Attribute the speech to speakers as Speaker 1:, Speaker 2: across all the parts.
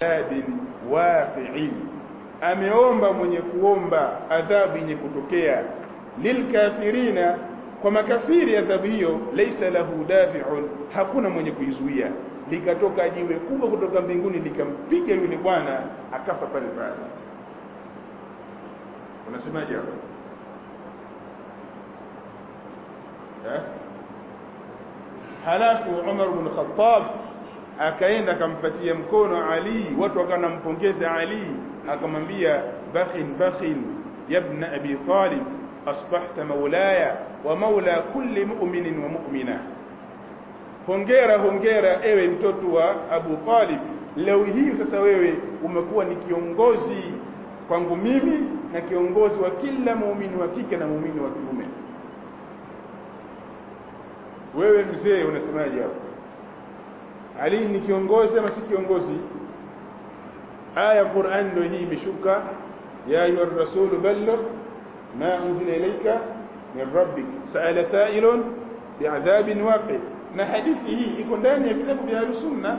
Speaker 1: adhabin waqi'in ameomba mwenye kuomba adhabu yenye kutokea lilkafirina kwa makafiri adhabu hiyo laysa lahu dafi'un hakuna mwenye kuizuia likatoka jiwe kubwa kutoka mbinguni likampiga yule bwana akafa pale pale unasemaje hapo eh halafu Umar ibn Khattab akaenda akampatia mkono Ali watu wakanampongeza Ali akamwambia bakhin bakhin ya ibn abi talib asbahta maulaya wa maula kulli mu'minin wa mu'mina hongera hongera ewe mtoto wa Abu Talib leo hii sasa wewe umekuwa ni kiongozi kwangu mimi na kiongozi wa kila muumini wa kike na muumini wa kiume wewe mzee unasemaje hapo Ali ni kiongozi ama si kiongozi aya ya Qur'an ndio hii imeshuka ya ayuha rasul balligh ma unzila ilayka min rabbik sa'ala sa'ilun bi'adhabin waqi na hadithi hii iko ndani ya kitabu vya sunna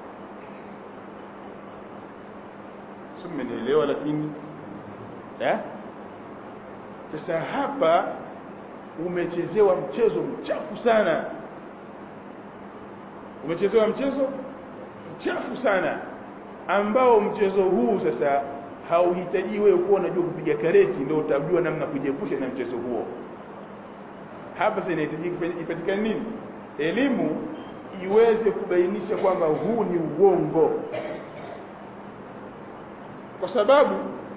Speaker 1: simenielewa lakini eh sasa hapa umechezewa mchezo mchafu sana umechezewa mchezo mchafu sana ambao mchezo huu sasa hauhitaji wewe kuwa unajua kupiga kareti ndio utajua namna kujiepusha na mchezo huo hapa sasa inahitaji ipatikane nini elimu iweze kubainisha kwamba huu ni uongo kwa sababu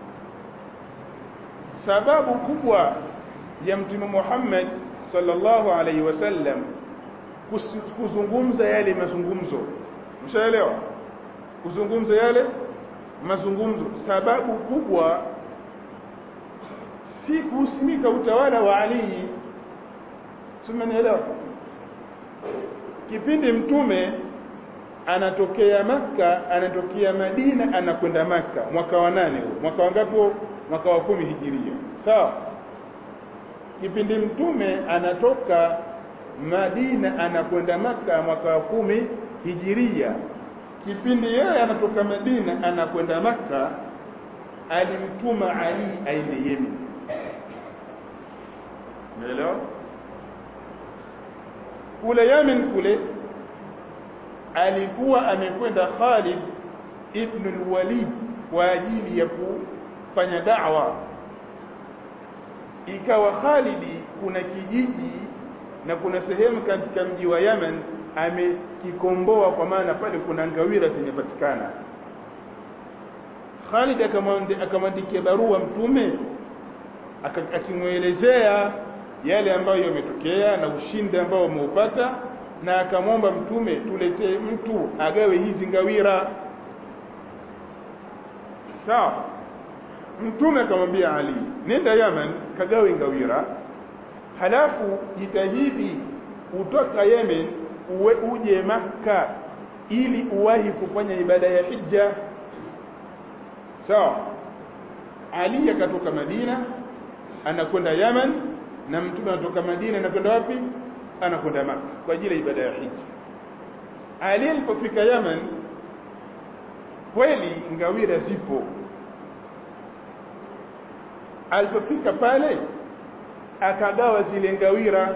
Speaker 1: sababu kubwa ya mtume Muhammad sallallahu alaihi wasallam kuzungumza yale mazungumzo mshaelewa kuzungumza yale mazungumzo sababu kubwa si kusimika utawala wa Ali simenielewa kipindi mtume anatokea maka anatokea Madina anakwenda maka mwaka wa nane huo mwaka wangapi mwaka wa kumi hijiria sawa kipindi mtume anatoka Madina anakwenda maka mwaka wa kumi hijiria kipindi yeye anatoka Madina anakwenda maka alimtuma Ali aende Yemen umeelewa kule Yemen kule alikuwa amekwenda Khalid ibn al-Walid kwa ajili ya kufanya da'wa ikawa Khalidi kuna kijiji na kuna sehemu katika mji wa Yemen amekikomboa kwa maana pale kuna ngawira zimepatikana Khalid akamwandikia barua mtume akimwelezea yale ambayo yametokea na ushindi ambao umeupata na akamwomba mtume tuletee mtu agawe hizi ngawira sawa mtume akamwambia Ali nenda Yemen kagawe ngawira halafu jitahidi utoka Yemen uwe uje Makka ili uwahi kufanya ibada ya hija sawa Ali akatoka Madina anakwenda Yemen na mtume anatoka Madina anakwenda wapi anakwenda Makka kwa ajili ya ibada ya hija Ali alipofika Yemen kweli ngawira zipo alipofika pale akagawa zile ngawira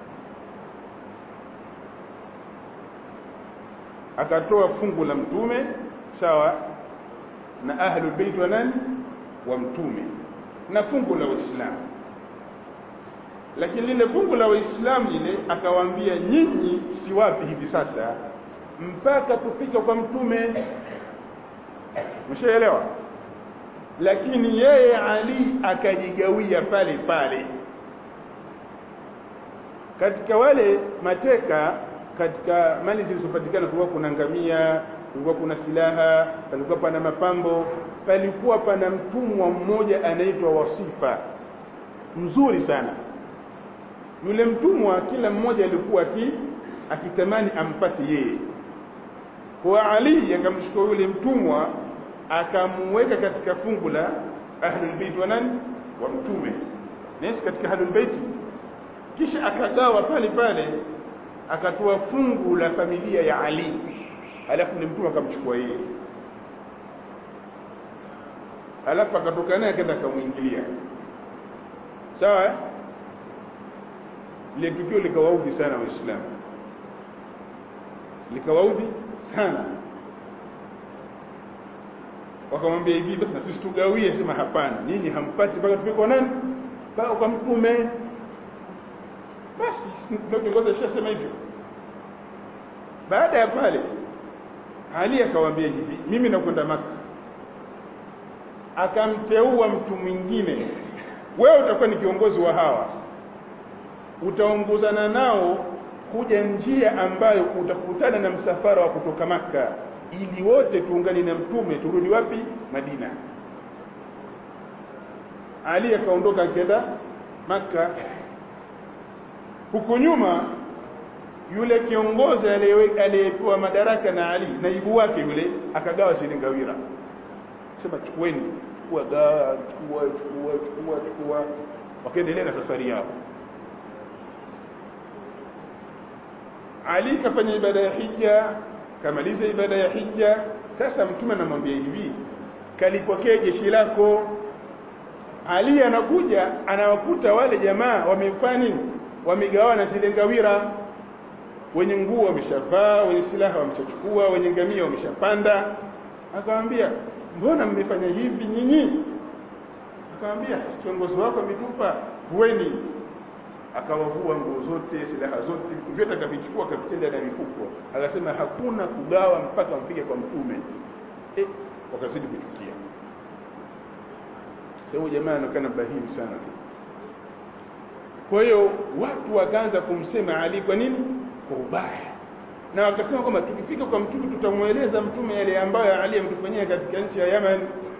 Speaker 1: akatoa fungu la mtume sawa na ahlul bait wa nani wa mtume na fungu la waislamu lakini lile fungu la waislamu lile akawaambia nyinyi si wapi hivi sasa mpaka tufike kwa mtume mshaelewa lakini yeye Ali akajigawia pale pale katika wale mateka katika mali zilizopatikana kulikuwa kuna ngamia kulikuwa kuna silaha palikuwa pana mapambo palikuwa pana mtumwa mmoja anaitwa wasifa mzuri sana yule mtumwa kila mmoja alikuwa aki akitamani ampate yeye kwa Ali akamchukua yule mtumwa akamweka katika fungu la ahlul bait wa nani wa mtume nesi katika ahlul bait kisha akagawa pale pale akatoa fungu la familia ya Ali alafu ni mtume akamchukua yeye alafu akatoka naye akaenda akamwingilia sawa eh? ile tukio likawaudhi sana waislamu likawaudhi sana wakamwambia hivi basi na sisi tugawie sema hapana nyinyi hampati mpaka tufike kwa nani mpaka kwa mtume basi ndio kiongozi alishasema hivyo baada ya pale Ali akawaambia hivi mimi nakwenda maka akamteua mtu mwingine wewe utakuwa ni kiongozi wa hawa utaongozana nao kuja njia ambayo utakutana na msafara wa kutoka maka ili wote tuungane na mtume turudi wapi Madina Ali akaondoka akaenda maka huko nyuma yule kiongozi aliyepewa madaraka na Ali naibu wake yule akagawa silingawira sema chukueni chukua gawa chukua chukua chukua chukua wakaendelea na safari yao Ali kafanya ibada ya hija kamaliza ibada ya hija sasa mtume anamwambia hivi kalipokea jeshi lako Ali anakuja anawakuta wale jamaa wamefanya nini wamegawana zile ngawira wenye nguo wameshavaa wenye silaha wameshachukua wenye ngamia wameshapanda akamwambia mbona mmefanya hivi nyinyi akamwambia kiongozi wako ametupa vueni akawavua nguo zote silaha zote vitu vyote akavichukua akavitenda na mifuko akasema hakuna kugawa mpaka mpige kwa mtume eh, wakazidi kuchukia sasa jamaa anaonekana bahimu sana kwa hiyo watu wakaanza kumsema Ali kwa nini kwa ubaya na wakasema kwamba tukifika kwa mtume tutamweleza mtume yale ambayo Ali ametufanyia katika nchi ya Yemen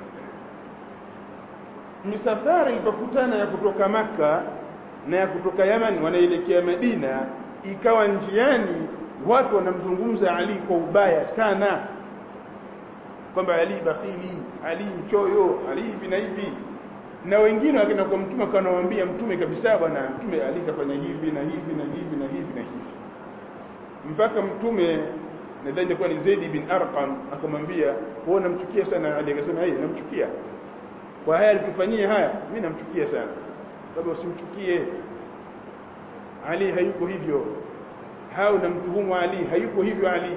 Speaker 1: misafara ilipokutana ya kutoka maka na ya kutoka Yemen wanaelekea Madina ikawa njiani watu wanamzungumza Ali kwa ubaya sana kwamba Ali bakhili Ali mchoyo Ali hivi na hivi na wengine wakaenda kwa mtume akanawambia mtume kabisa bwana mtume Ali kafanya hivi na hivi na hivi na hivi na hivi mpaka mtume nadhani ilikuwa ni Zaid bin Arqam akamwambia wewe unamchukia sana Ali akasema yeye namchukia kwa haya alitufanyia haya mimi namchukia sana kama usimchukie Ali hayuko hivyo hao namtuhumu Ali hayuko hivyo Ali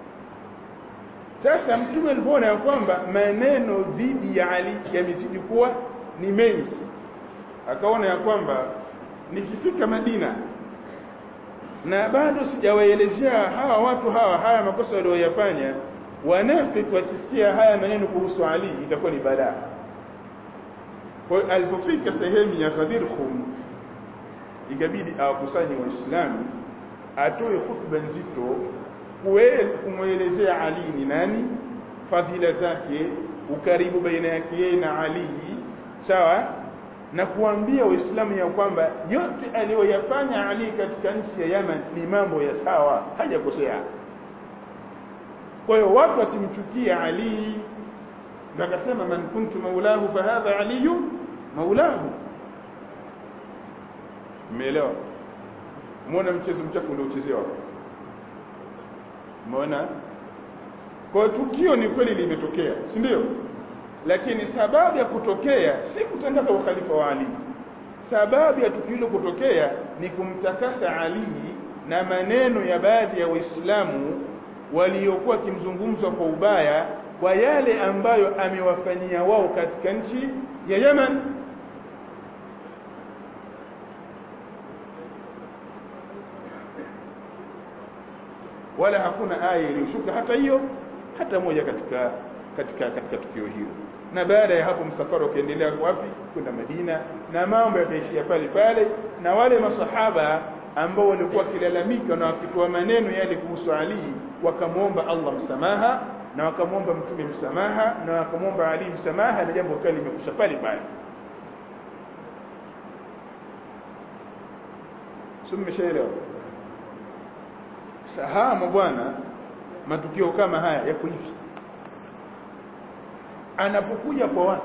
Speaker 1: sasa mtume alipoona ya kwamba maneno dhidi ya Ali yamezidi kuwa ni mengi akaona ya kwamba nikifika Madina na bado sijawaelezea hawa watu hawa haya makosa walioyafanya wanafiki wakisikia haya maneno kuhusu Ali itakuwa ni balaa kwa hiyo alipofika sehemu ya Ghadir Khum ikabidi awakusanye waislamu atoe hutuba nzito kumwelezea Ali ni nani fadhila zake ukaribu baina yake yeye na Ali sawa na kuambia waislamu ya kwamba yote aliyoyafanya Ali katika nchi ya Yemen ni mambo ya sawa hajakosea kwa hiyo watu wasimchukie Ali ndio akasema man kuntu maulahu fahadha aliyu maulahu umeelewa muona mchezo mchafu uliochezewa umeona kwa tukio ni kweli limetokea si ndio lakini sababu ya kutokea si kutangaza ukhalifa wa Ali sababu ya tukio hilo kutokea ni kumtakasa Ali na maneno ya baadhi ya waislamu waliokuwa kimzungumzwa kwa ubaya kwa yale ambayo amewafanyia wao katika nchi ya Yemen wala hakuna aya iliyoshuka hata hiyo hata moja katika katika katika tukio hilo na baada ya hapo msafara ukaendelea wapi kwenda Madina na mambo yakaishia pale pale na wale masahaba ambao walikuwa wakilalamika na wakitoa maneno yale kuhusu Ali wakamwomba Allah msamaha na wakamwomba mtume msamaha na wakamwomba Ali msamaha na jambo kali limekusha pale pale sio mmeshaelewa sahama bwana matukio kama haya yako hivi anapokuja kwa watu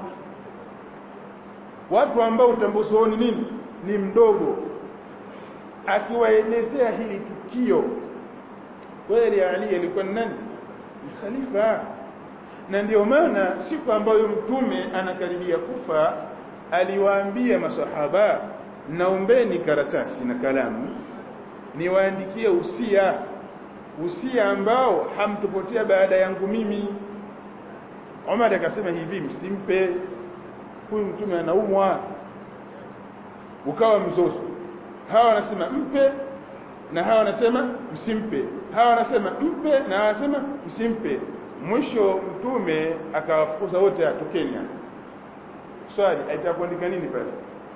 Speaker 1: watu ambao utambuzi wao ni nini ni mdogo akiwaelezea hili tukio kweli Ali alikuwa ni nani ni khalifa na ndio maana siku ambayo mtume anakaribia kufa aliwaambia masahaba naombeni karatasi na kalamu niwaandikie usia usia ambao hamtopotea baada yangu mimi Umar akasema hivi msimpe huyu mtume anaumwa ukawa mzozo hawa wanasema mpe na hawa wanasema msimpe hawa wanasema mpe na hawa wanasema msimpe mwisho mtume akawafukuza wote atokeni hapa swali aitaka kuandika nini pale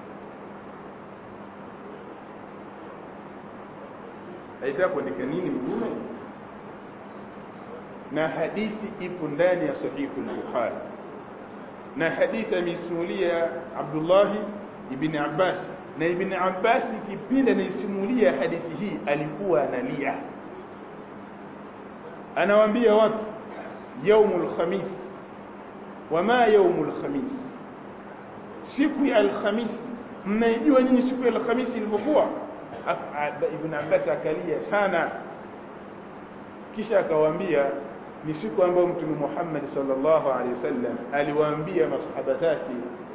Speaker 1: aitaka kuandika nini mtume na hadithi ipo ndani ya sahihu al-bukhari na hadithi ameisimulia Abdullah ibn Abbas na ibn Abbas kipindi anaisimulia hadithi hii alikuwa analia anawaambia watu yaumul khamis wama yaumul khamis siku ya alkhamisi mnaijua nyinyi siku ya alkhamisi ilivyokuwa ibn Abbas akalia sana kisha akawaambia ni siku ambayo mtume Muhammad sallallahu alaihi wasallam aliwaambia masahaba zake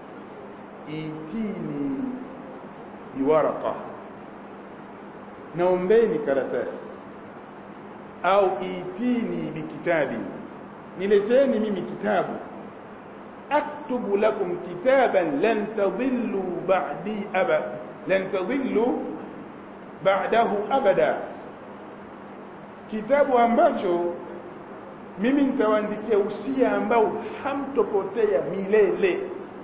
Speaker 1: itini biwaraka naombeni karatasi au itini bikitabi nileteni mimi kitabu aktubu lakum kitaban lan tadhillu ba'di abad lan tadhillu ba'dahu abada kitabu ambacho mimi nitawaandikia usia ambao hamtopotea milele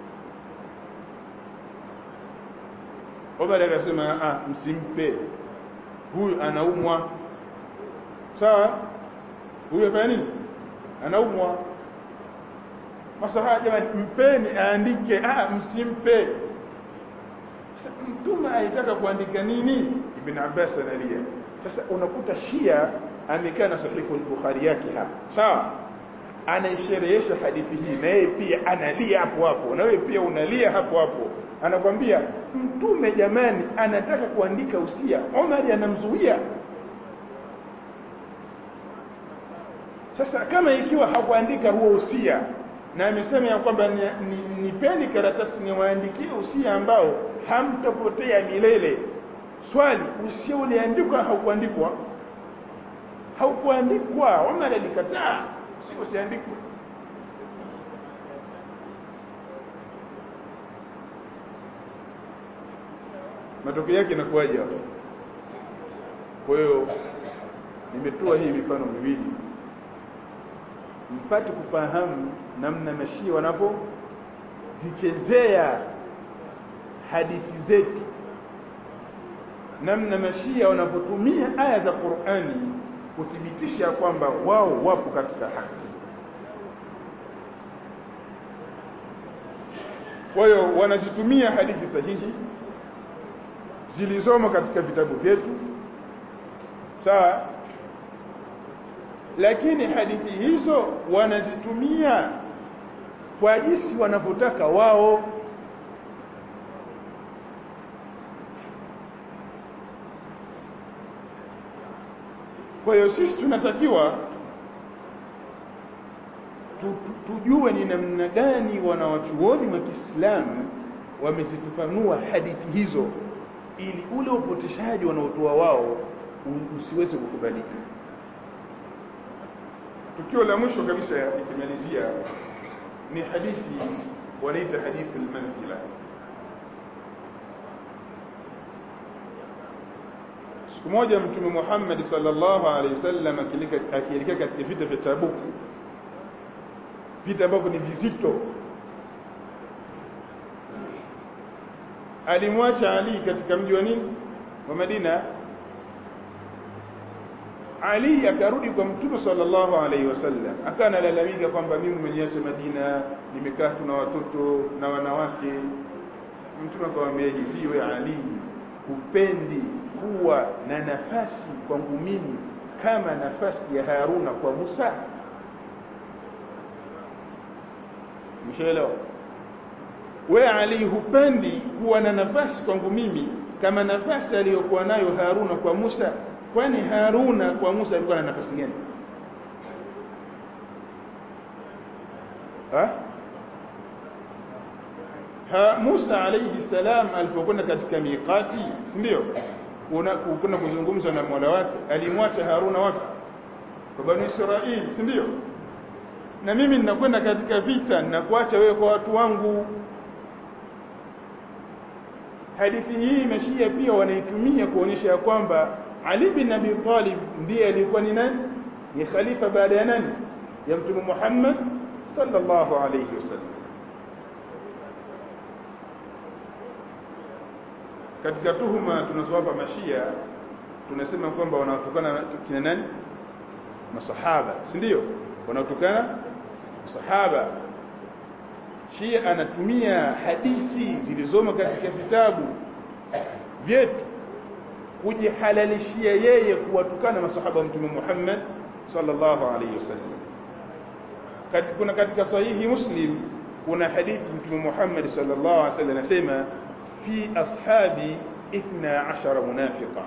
Speaker 1: Omar akasema ah msimpe huyu anaumwa sawa huyu afanya nini anaumwa masahaba jamani mpeni aandike ah msimpe mtume aitaka kuandika nini ibn Abbas analia sasa unakuta Shia amekaa na sahihu al-Bukhari yake hapa sawa anaisherehesha hadithi hii na yeye pia analia hapo hapo na wewe pia unalia hapo hapo anakwambia mtume jamani anataka kuandika usia Omar anamzuia sasa kama ikiwa hakuandika huo usia na amesema ya kwamba nipeni ni, ni karatasi niwaandikie usia ambao hamtapotea milele swali usia uliandikwa haukuandikwa haukuandikwa Omar alikataa si usiandikwe matokeo yake inakuwaje hapo kwa hiyo nimetoa hii mifano miwili mpate kufahamu namna mashia wanapozichezea hadithi zetu namna mashia wanapotumia aya za Qur'ani kuthibitisha kwamba wao wapo katika haki kwa hiyo wanazitumia hadithi sahihi zilizomo katika vitabu vyetu sawa lakini hadithi hizo wanazitumia kwa jinsi wanavyotaka wao kwa hiyo sisi tunatakiwa tujue ni namna gani wanawachuoni wa Kiislamu wamezifafanua hadithi hizo ili ule upoteshaji wanaotoa wao usiweze kukubalika tukio la mwisho kabisa ikimalizia ni hadithi wanaita hadithi al-manzila siku moja mtume Muhammad sallallahu alaihi wasallam akielekea katika vita vya Tabuk vita ambavyo ni vizito alimwacha Ali katika mji wa nini wa Madina Ali akarudi kwa Mtume sallallahu alaihi wasallam akawa analalamika kwamba mimi nimeniacha Madina nimekaa tu na watoto na wanawake Mtume akamwambia hivi wewe Ali hupendi kuwa na nafasi kwangu mimi kama nafasi ya Haruna kwa Musa Mshaelewa we Ali hupendi kuwa na nafasi kwangu mimi kama nafasi aliyokuwa nayo Haruna kwa Musa kwani Haruna kwa Musa alikuwa na nafasi gani ha? ha Musa alayhi salam alipokwenda katika miqati si ndio kuna kuzungumza na Mola wake alimwacha Haruna wapi kwa bani Israili si ndio na mimi ninakwenda katika vita ninakuacha wewe kwa watu wangu hadithi hii mashia pia wanaitumia kuonyesha ya kwamba Ali bin Abi Talib ndiye alikuwa ni nani ni khalifa baada ya nani ya mtume Muhammad sallallahu alayhi wasallam katika tuhuma tunazowapa mashia tunasema kwamba wanaotokana kina nani masahaba si ndio wanaotokana masahaba shia anatumia hadithi zilizomo katika vitabu vyetu kujihalalishia yeye kuwatukana masahaba wa mtume Muhammad sallallahu alayhi wasallam kuna katika sahihi muslim kuna hadithi mtume Muhammad sallallahu alayhi wasallam anasema fi ashabi 12 munafiqa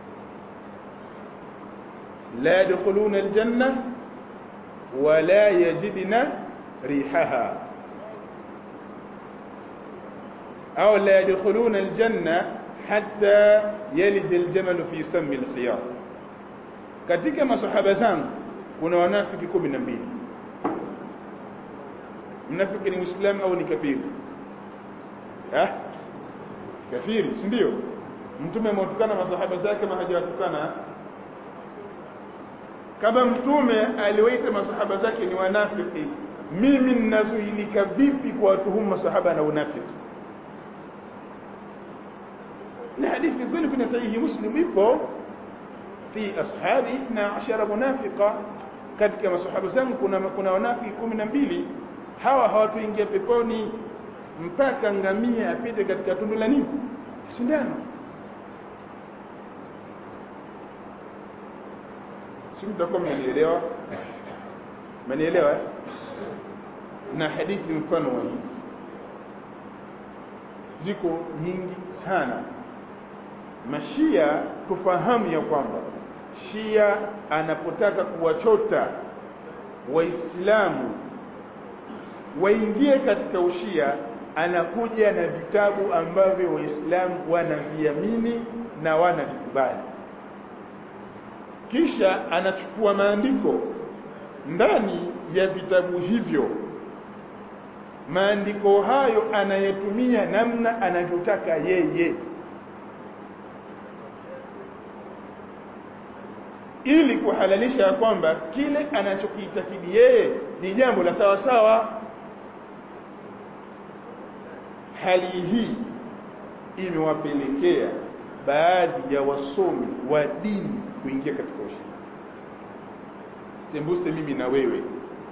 Speaker 1: la yadkhuluna aljanna wa la yajidna rihaha أو لا يدخلون الجنة حتى يلد الجمل في سم الخياط katika masahaba zangu kuna wanafiki kumi na mbili mnafiki ni muislamu au ni kafiri eh kafiri si ndio mtume amewatukana masahaba zake kama hajawatukana kama mtume aliwaita masahaba zake ni wanafiki mimi ninazuilika vipi kwa watuhumu masahaba na unafiki na hadithi kweli kwenye sahihi muslim ipo fi ashabi 12 munafiqa katika masahaba zangu kuna kuna wanafiki 12 hawa hawatuingia peponi mpaka ngamia apite katika tundu la nini sindano si mtakuwa mmenielewa mmenielewa na hadithi mfano wa hizi ziko nyingi sana mashia tufahamu ya kwamba shia anapotaka kuwachota waislamu waingie katika ushia anakuja na vitabu ambavyo waislamu wanaviamini na wanavikubali kisha anachukua maandiko ndani ya vitabu hivyo maandiko hayo anayetumia namna anavyotaka yeye ili kuhalalisha ya kwamba kile anachokiitakidi yeye ni jambo la sawa sawa hali hii imewapelekea baadhi ya wasomi wa dini kuingia katika ushirika sembuse mimi na wewe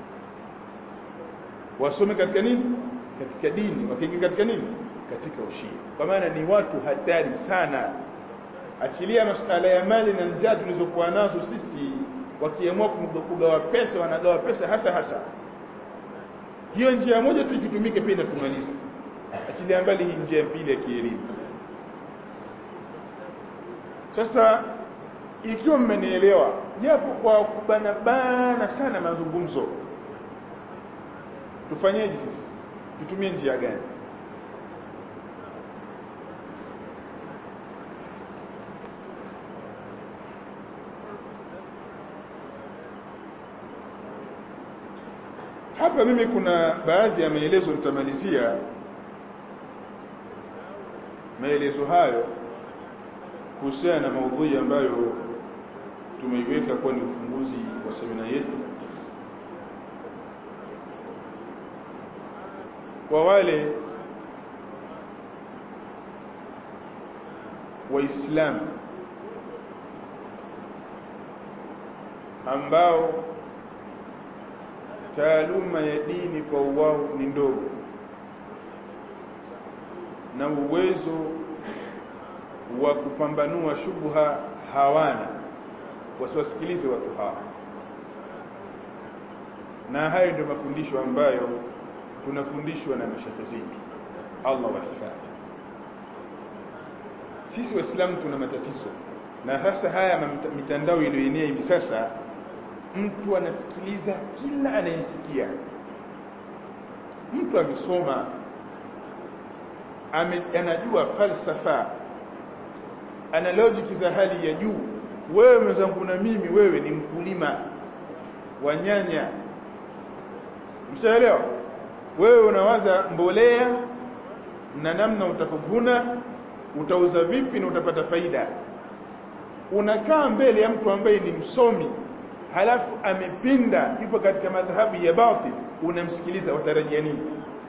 Speaker 1: wasome katika nini katika dini wakiingia katika nini katika ushia kwa maana ni watu hatari sana achilia masuala ya mali na njaa tulizokuwa nazo sisi wakiamua kugawa pesa wanagawa pesa hasa hasa hiyo njia moja tu ikitumike pia inatumaliza achilia mbali hii njia pili ya kielimu sasa ikiwa mmenielewa japo kwa kubana bana sana mazungumzo tufanyeje sisi tutumie njia gani hapa mimi kuna baadhi ya maelezo nitamalizia maelezo hayo kuhusiana na maudhui ambayo tumeiweka kuwa ni ufunguzi wa semina yetu kwa wale waislamu ambao taaluma ya dini kwa wao ni ndogo na uwezo wa kupambanua shubha hawana wasiwasikilize watu hawa na hayo ndio mafundisho ambayo tunafundishwa na mashaka zetu Allah wahifadhi sisi waislamu tuna matatizo na hasa haya mitandao iliyoenea hivi sasa mtu anasikiliza kila anayesikia mtu amesoma ame, anajua falsafa ana logic za hali ya juu wewe mwenzangu na mimi wewe ni mkulima wa nyanya mshaelewa wewe unawaza mbolea na namna utakavuna utauza vipi na utapata faida unakaa mbele ya mtu ambaye ni msomi halafu amepinda yupo katika madhhabu ya batil unamsikiliza watarajia nini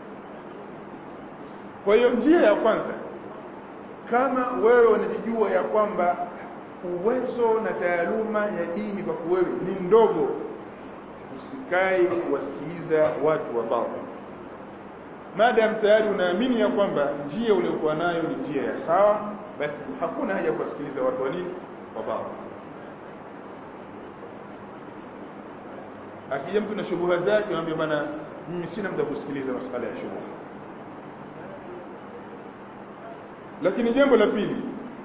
Speaker 1: kwa hiyo njia ya kwanza kama wewe unajijua ya kwamba uwezo na taaluma ya dini kwa wewe ni ndogo usikae kuwasikiliza watu wa batil maadamu tayari unaamini ya kwamba njia uliokuwa nayo ni njia ya sawa basi hakuna haja kuwasikiliza watu wa nini wa batil akija mtu na shubuha zake anamwambia bana mimi sina muda kusikiliza masuala ya shubuha lakini jambo la pili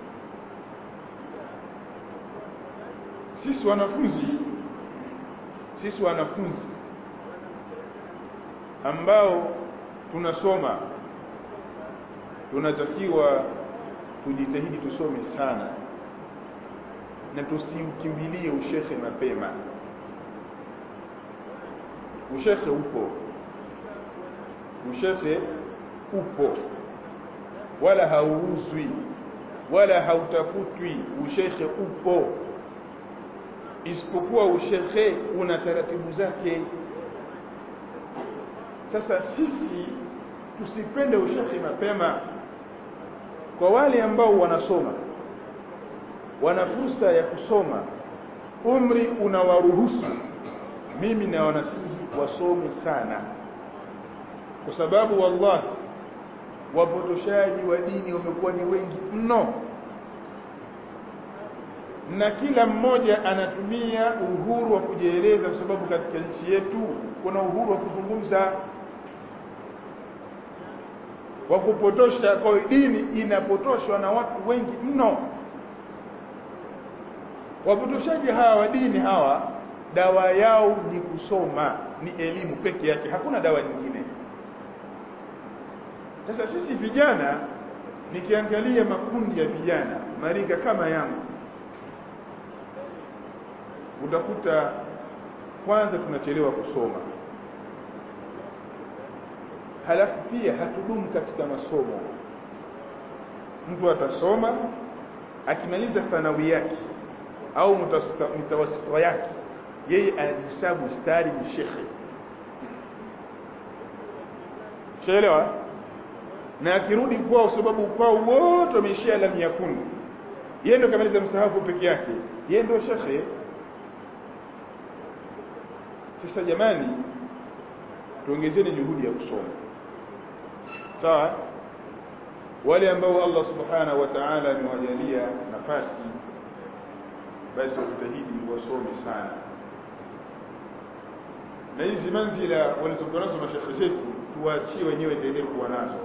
Speaker 1: sisi wanafunzi sisi wanafunzi ambao tunasoma tunatakiwa tujitahidi tusome sana na tusiukimbilie ushekhe mapema ushekhe upo ushekhe upo wala hauuzwi wala hautafutwi ushekhe upo isipokuwa ushekhe una taratibu zake sasa sisi tusipende ushekhe mapema kwa wale ambao wanasoma wana fursa ya kusoma umri unawaruhusu mimi na wanasihi wasome sana kwa sababu wallahi wapotoshaji wa dini wamekuwa ni wengi mno na kila mmoja anatumia uhuru wa kujieleza kwa sababu katika nchi yetu kuna uhuru wa kuzungumza wa kupotosha kwa dini inapotoshwa na watu wengi mno wapotoshaji hawa wa dini hawa dawa yao ni kusoma ni elimu peke yake hakuna dawa nyingine sasa sisi vijana nikiangalia makundi ya vijana marika kama yangu utakuta kwanza tunachelewa kusoma halafu pia hatudumu katika masomo mtu atasoma akimaliza thanawi yake au mtawasita yake yeye anajihesabu stari ni shekhe shaelewa na akirudi kwao sababu kwao wote wameishia lam yakun yeye ndio kamaliza msahafu peke yake yeye ndio shekhe sasa jamani tuongezeni juhudi ya kusoma sawa wale ambao Allah subhanahu wa ta'ala amewajalia nafasi basi wajitahidi wasome sana na hizi manzila walizokuwa nazo mashekhe zetu tuwaachie wenyewe endelee kuwa nazo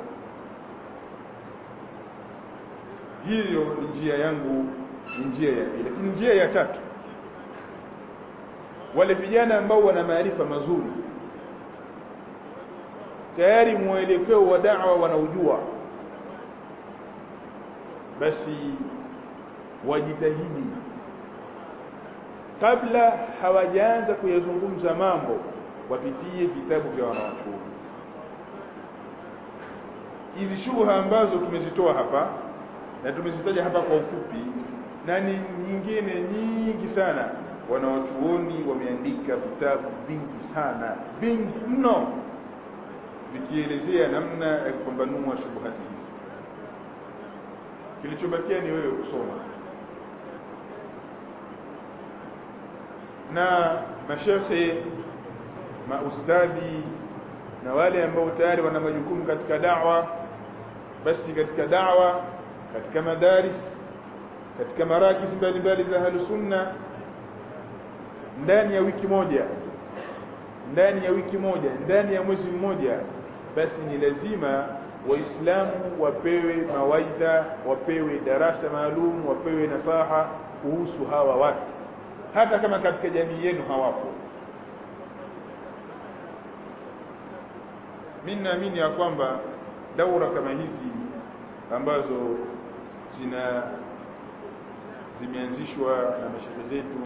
Speaker 1: hiyo ni njia yangu ni njia ya pili lakini njia ya tatu wale vijana ambao wana maarifa mazuri tayari mwelekeo wa da'wa wanaujua basi wajitahidi kabla hawajaanza kuyazungumza mambo wapitie vitabu vya wanawachuoni hizi shubha ambazo tumezitoa hapa na tumezitaja hapa kwa ufupi na ni nyingine nyingi sana wanawachuoni wameandika vitabu vingi sana vingi mno vikielezea namna ya kupambanua shubuhati hizi kilichobakia ni wewe kusoma na mashekhe maustadhi na wale ambao tayari wana majukumu katika da'wa basi katika da'wa katika madaris katika marakis mbalimbali za ahlus sunna ndani ya wiki moja ndani ya wiki moja ndani ya mwezi mmoja basi ni lazima waislamu wapewe mawaidha wapewe darasa maalum wapewe nasaha kuhusu hawa watu hata kama katika jamii yenu hawapo mimi naamini ya kwamba daura kama hizi ambazo zina zimeanzishwa na mashehe zetu